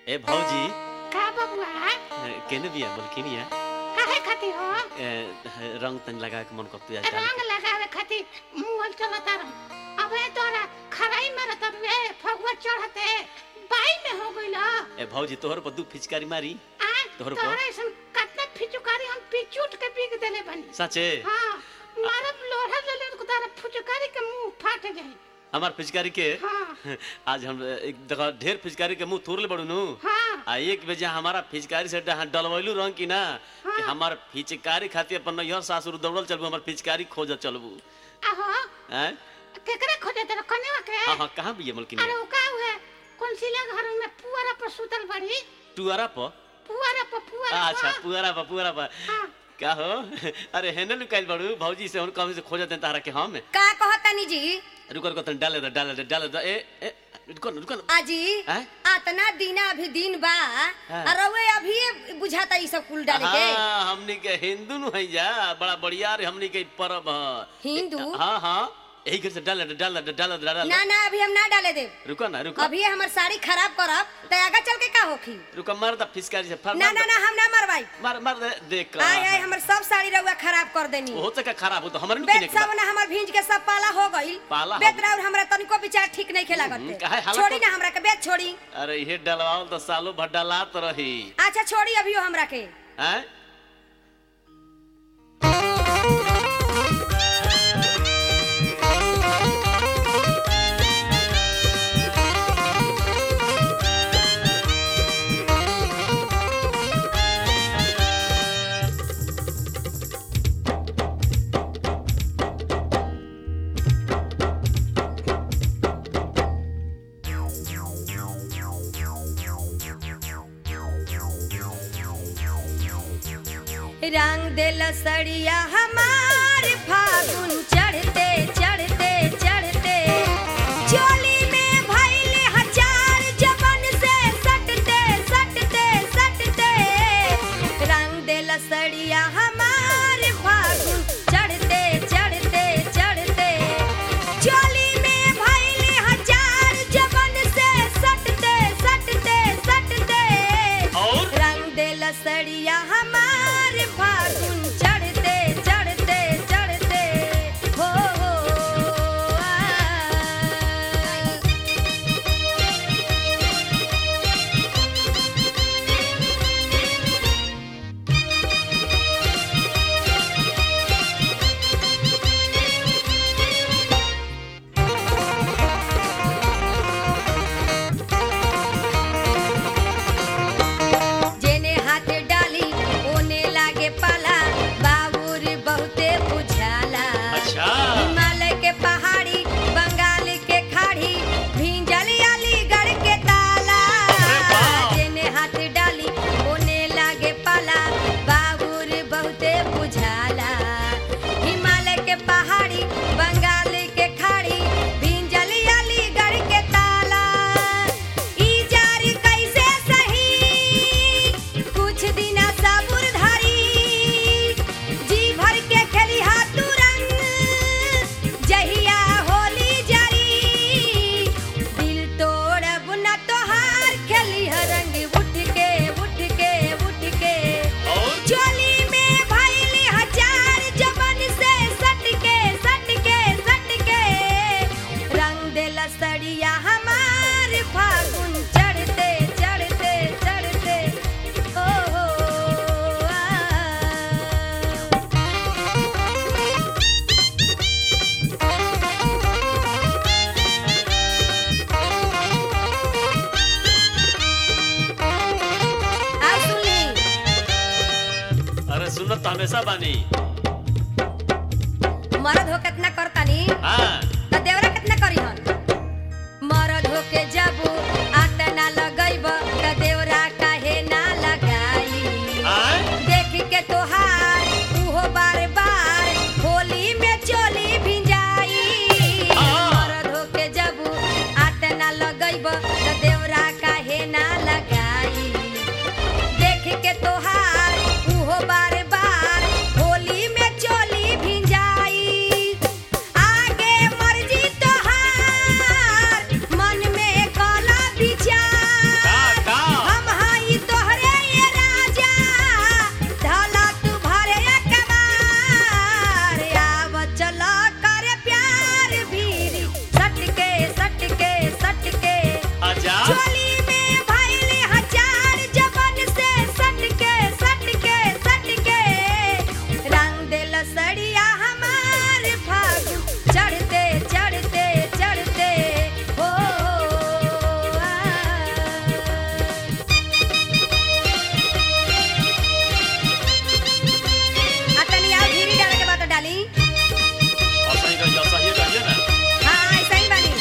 ए भौजी का बबुआ केने बिया बोलकिनिया काहे खातिर हो रंग तन लगा के मन करतु आज डाल रंग लगावे खातिर मुंह चलता रह अबे तोरा खराई मारत रे फगुआ चढ़ते बाई में हो गइल ए भौजी तोहर पर दू फिचकारी मारी आ तोहर तोरा पर? ऐसन कतना फिचुकारी हम पिचूट के बिग देले बनी सचे हां मारब लोढ़ा ले ले तारा फुचकारी के मुंह फाट जाई हमार फिचकारी के हां आज हम एक देखा ढेर फिचकारी के मुंह थोर ले बड़ू नु हां आ एक बजे हमारा फिचकारी से डहा- डलवैलू रंग की ना कि हाँ। हमार फिचकारी खातिर अपन नैहर सासुर दौड़ल चलबू हमार फिचकारी खोज चलबू आहो हैं केकरा खोजे तेरा कनेवा के हां हां कहां बिया अरे बोलकिनिया वो का हुए कौन सिला घर में पुआरा पर सुतल बड़ी टुआरा पर पुआरा पर पुआरा अच्छा पर। पुआरा पर पुआरा पर हाँ का हो अरे हेने लुकाइल बड़ू भौजी से हुन कम से खोजत हैं तारा के हम का कहतानी जी रुको रुको तन डाले दो डाले दो डाले दो ए ए रुको न, रुको न। आजी हैं? आतना दिन अभी दिन बा हाँ। और रउए अभी बुझाता ई सब कुल डाले के हाँ हमनी के हिंदू नु है जा बड़ा बढ़िया रे हमनी के पर्व ह हिंदू? हाँ हाँ यही घर से डाले दो डाले दो डाले दो डाले ना ना अभी हम ना डाले देव रुको ना रुको अभी हमर साड़ी खराब करब तो आगे चल के का होखी रुको मार दा फिसकारी से फर ना ना ना हम ना मरवाई मार मार दे देख का आय आय हमर सब साड़ी रउआ खराब कर देनी हो सके खराब हो तो हमारे नु बेत किने के सब ना हमर भींज के सब पाला हो गइल पाला हो बेत राउर हमरा तनिको विचार ठीक नहीं खेला हम्म, करते काहे हाला छोड़ी कर- ना हमरा के बेत छोड़ी अरे ये डलवाओ तो सालों भर डलात रही अच्छा छोड़ी अभी हमरा के हैं रंग दिल सड़िया हमार फागुन चढ़ते चढ़ते चढ़ते चोली में भइले हजार जबन से सटते सटते सटते रंग दिल सड़िया हमार फागुन चढ़ते चढ़ते चढ़ते चोली में भइले हजार जबन से सटते सटते सटते और रंग दिल सड़िया हमार फागुन चढ़ते चढ़ते चढ़ते हो हो आ। जेने हाथ डाली ओने लागे पाला बाबूर बहुते बुझाला अच्छा। हिमालय के पहाड़ी बंगाल के खाड़ी भिंजल अलीगढ़ के ताला अरे वाह। जेने हाथ डाली ओने लागे पाला बाबूर बहुते बुझाला हिमालय के पहाड़ी बंगाल के खाड़ी भिंजल अलीगढ़ के ताला ई जारी कैसे सही कुछ दिन सबुर धरी जी भर के खेली हाथ रंग जहिया होली जरी दिल तोड़ब न तोहार खेली रंग उठ के उठ के उठ के और चोली में भइली हजार जबन से सट के सट के सट के रंग दिल सड़िया हमार फागुन चढ़ते चढ़ते चढ़ते ओ हो आ। आ सुनली अरे सुनत तो हमेशा बानी मरद हो कितना करतानी हाँ त देवरा कितना करी हन मरद हो के जबू आतना लगैब त देवरा काहे ना लगाई आय देख के तोहार उहो बार बार होली में चोली भिंजाई हाँ। मरद हो के जबू आतना लगैब त देवरा काहे ना लगाई देख के तोहार उहो बार बार होली में चोली भिंजाई आगे अच्छा चोली में भइल हजार जवन से सट के सट के सट के रंग देल सड़िया हमार फागुन चढ़ते चढ़ते चढ़ते हो आ। आ तनी और धीरे डाले के बात डाली असही रहिए असही रहिए ना हाँ ऐसा ही बानी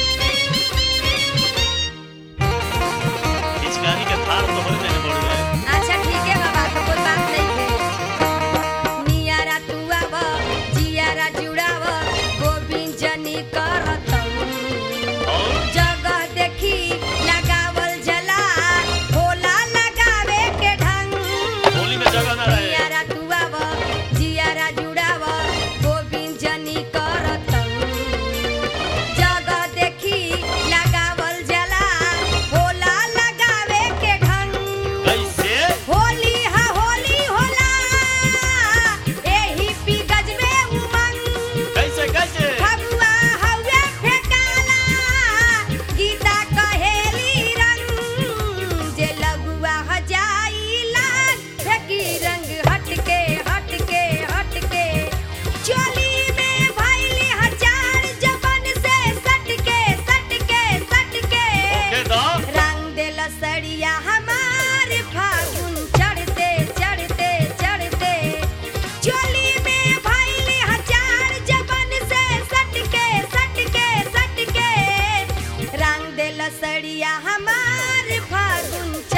पिचकारी के थार तो होले नहीं बड़ी है अच्छा ठीक है बाबा तो कोई बात नहीं है नियारा तू आव जियारा जुड़ाव गोविंद जनी करतम और जगह देखी लगावल जला होला लगावे के ढंग होली में जगह ना रहे नियारा तू आव जियारा जुड़ाव गोविंद जनी करतम जगह देखी लगावल जला होला लगावे के ढंग कैसे होली हा होली होला एही पी गजबे उमंग कैसे कैसे फगुआ हवे फेकाला गीता कहेली रंग जे लगुआ ह जाइला फेकी रंग हटके हटके हटके चोली में भइली हजार जबन से सटके सटके सटके ओके दो रंग देल सड़िया हमार फागुन चढ़ते चढ़ते चढ़ते चोली में भइली हजार जबन से सटके सटके सटके रंग देल सड़िया हमार फागुन